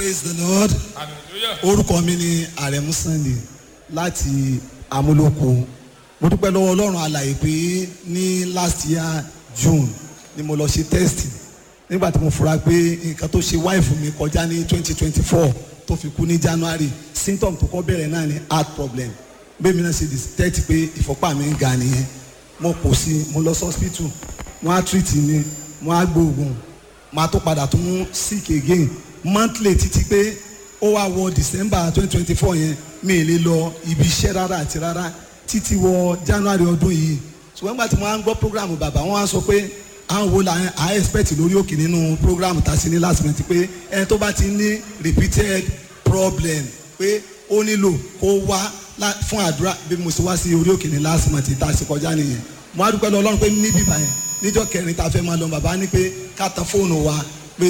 praise the lord hallelujah. orúkọ mi ni àrẹ̀mú sunday láti amúlòkó mo dúpẹ́ lọ́wọ́ ọlọ́run alàyè pé ní last year june ni mo lọ ṣe test nígbà tí mo fura pé nǹkan tó ṣe wáìfù mi kọjá ní twenty twenty four tó fi kú ní january symptom tó kọ́ bẹ̀rẹ̀ náà ni heart problem bẹ́ẹ̀ mi náà ṣe detect pé ìfọ́pá mi ń ga nìyẹn mo kò sí mo lọ sí hospital wọ́n á treat mi wọ́n á gbóògùn máa tó padà tún sick again monthly títí pé ó wá wọ december twenty twenty four yẹn mi ì lè lọ ibi iṣẹ́ rárá àti rárá títí wọ january ọdún yìí ṣùgbọ́n nígbà tí wọ́n á ń gbọ́ program bàbá wọn á sọ pé àwọn wo la à expect lórí òkè nínú program tá a ṣe ní last month pé ẹni tó bá ti ní repeated problem pé ó nílò kó wá lá- fún àdúrà bí mo ṣe wá sí orí òkè ní last month tá a ṣe kọjá nìyẹn mo á dúpẹ́ lọ ọlọ́run pé níbí báyẹn níjọ́ kẹrin tá a fẹ́ máa lọ bàbá ní pé ká tan fóònù wa pé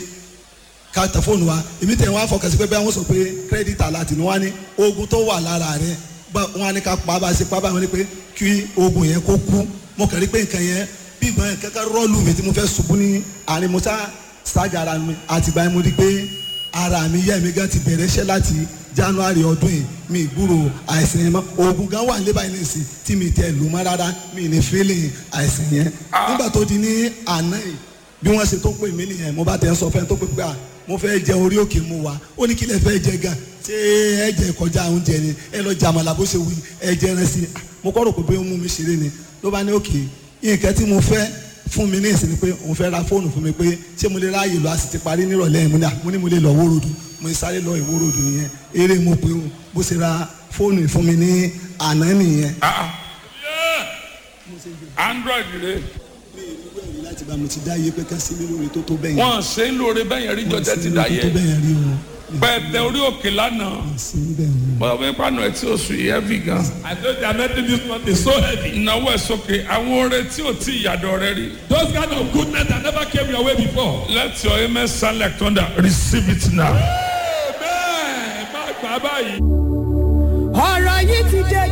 ká tẹ fóònù wa èmi tẹ̀ wọ́n á fọkàn sí pé bẹ́ẹ̀ wọ́n sọ pé kírẹ́dìtì aláàtì ni wọ́n á ní oògùn tó wà lára rẹ̀ bá- wọ́n á ní ká pa bá a ṣe pa báyìí wọ́n ní pé kí oògùn yẹn kó kú mo kàn rí pé nǹkan yẹn bí ìgbọ́n yẹn kẹ́kẹ́ rọ́ọ̀lù mi tí mo fẹ́ ṣubú ní àárín mo sá ṣáàgà ara mi àtìgbà yẹn mo rí pé ara mi yẹ́ mi gan ti bẹ̀rẹ̀ iṣẹ́ láti january ọdún yìí mi ìgbúrò àìsàn yẹn mọ́ oògùn gan wà nílé báyìí nìsín tí mi tẹ lù mọ́ rárá mi ní feeling àìsàn yẹn nígbà tó di ní àná yìí bí wọ́n ṣe tó pè mí nìyẹn mo bá tẹ̀ ń sọ fẹ́ni tó pè pé à mo fẹ́ jẹ orí òkè mu wa ó ní kí lè fẹ́ jẹ gan ṣé ẹ jẹ kọjá oúnjẹ ni ẹ lọ jẹ àmàlà bó ṣe wí ẹ jẹ ẹran sí i mo kọ́ rò pé bóyá ó mú mi ṣeré ni ló bá ní òkè nǹkan tí mo fẹ́ fún mi ní ìsinmi pé òun fẹ́ ra fóònù fún mi pé ṣé mo lè ráàyè lọ a sì ti parí nírọ̀lẹ́ yìí mo ní à mo ní mo lè lọ wórodù mo ní sáré lọ ìwórodù nìyẹn eré mo pé o bó ṣe ra fóònù yìí fún mi ní àná nìyẹn. Ah, ah. Yeah. android rẹ mi ì ní wẹ̀rí láti bá mo ti dá iye pé ká sí mi lórí tó tó bẹ́yẹn. wọn ṣe ń lóore bẹ́ẹ̀ yẹn rí jọjẹ ti dá tó tó yẹ bẹ́yẹn rí o. pẹ̀tẹ orí òkè lánàá sí níbẹ̀ o. bọ́ọ̀ bí pàánù ẹ̀ tí ó sùn yìí heavy gan. I told you I'm making this month is so heavy. ìnáwó ẹ̀ sókè àwọn oore tí ò tí ìyàdọ̀ rẹ rí. Those kind of goodness that never came your way before. let your amen sound like thunder receive it now. Amen. Má gbà báyìí. ọ̀rọ̀ yìí ti dé